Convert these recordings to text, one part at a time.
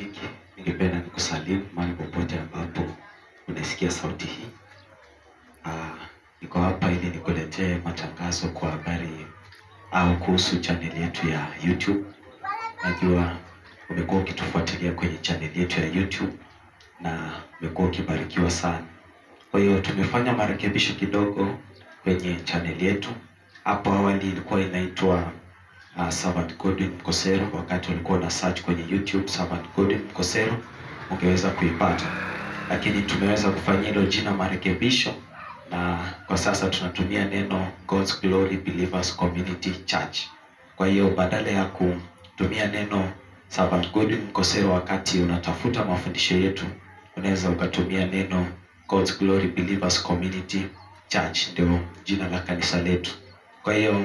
rafiki, ningependa nikusalimu mahali popote ambapo unasikia sauti hii. Ah, niko hapa ili nikuletee matangazo kwa habari au kuhusu channel yetu ya YouTube. Najua umekuwa ukitufuatilia kwenye channel yetu ya YouTube na umekuwa ukibarikiwa sana. Kwa hiyo tumefanya marekebisho kidogo kwenye channel yetu. Hapo awali ilikuwa inaitwa uh, Servant Godwin Mkosero. Wakati ulikuwa una search kwenye YouTube Servant Godwin Mkosero ungeweza kuipata, lakini tumeweza kufanyia hilo jina marekebisho, na kwa sasa tunatumia neno God's Glory Believers Community Church. Kwa hiyo badala ya kutumia neno Servant Godwin Mkosero wakati unatafuta mafundisho yetu, unaweza ukatumia neno God's Glory Believers Community Church, ndio jina la kanisa letu. Kwa hiyo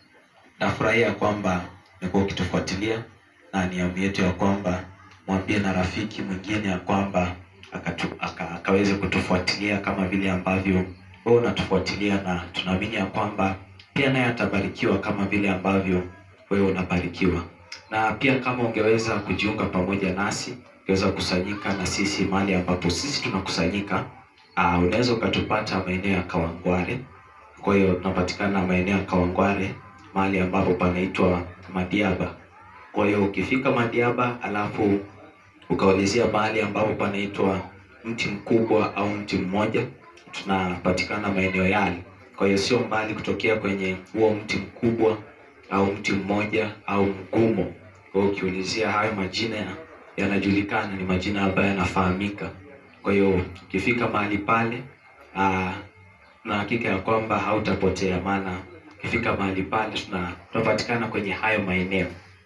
nafurahia kwamba umekuwa ukitufuatilia na ni hamu yetu ya kwamba mwambie na rafiki mwingine ya kwamba akatu, aka, akaweze kutufuatilia kama vile ambavyo wewe unatufuatilia, na tunaamini ya kwamba pia naye atabarikiwa kama vile ambavyo wewe unabarikiwa. Na pia kama ungeweza kujiunga pamoja nasi, ungeweza kusanyika na sisi mahali ambapo sisi tunakusanyika. Uh, unaweza ukatupata maeneo ya Kawangware. Kwa hiyo tunapatikana maeneo ya Kawangware mahali ambapo panaitwa Madiaba. Kwa hiyo ukifika Madiaba alafu ukaulizia mahali ambapo panaitwa mti mkubwa au mti mmoja, tunapatikana maeneo yale. Kwa hiyo sio mbali kutokea kwenye huo mti mkubwa au mti mmoja au mgumo. Kwa hiyo ukiulizia hayo majina yanajulikana, ni majina ambayo yanafahamika. Kwa hiyo ukifika mahali pale aa, na hakika ya kwamba hautapotea, maana ukifika mahali pale tuna tunapatikana kwenye hayo maeneo,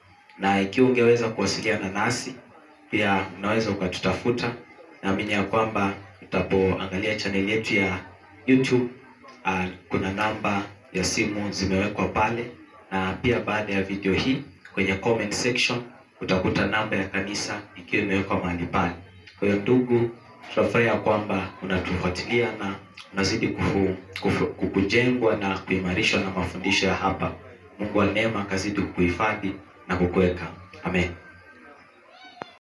na ikiwa ungeweza kuwasiliana nasi pia unaweza ukatutafuta. Naamini ya kwamba utapoangalia chaneli yetu ya YouTube uh, kuna namba ya simu zimewekwa pale, na pia baada ya video hii kwenye comment section utakuta namba ya kanisa ikiwa imewekwa mahali pale. Kwa hiyo ndugu, tunafurahi ya kwamba unatufuatilia na unazidi kufu, kufu, kukujengwa na kuimarishwa na mafundisho ya hapa. Mungu wa neema akazidi kukuhifadhi na kukuweka. Amen.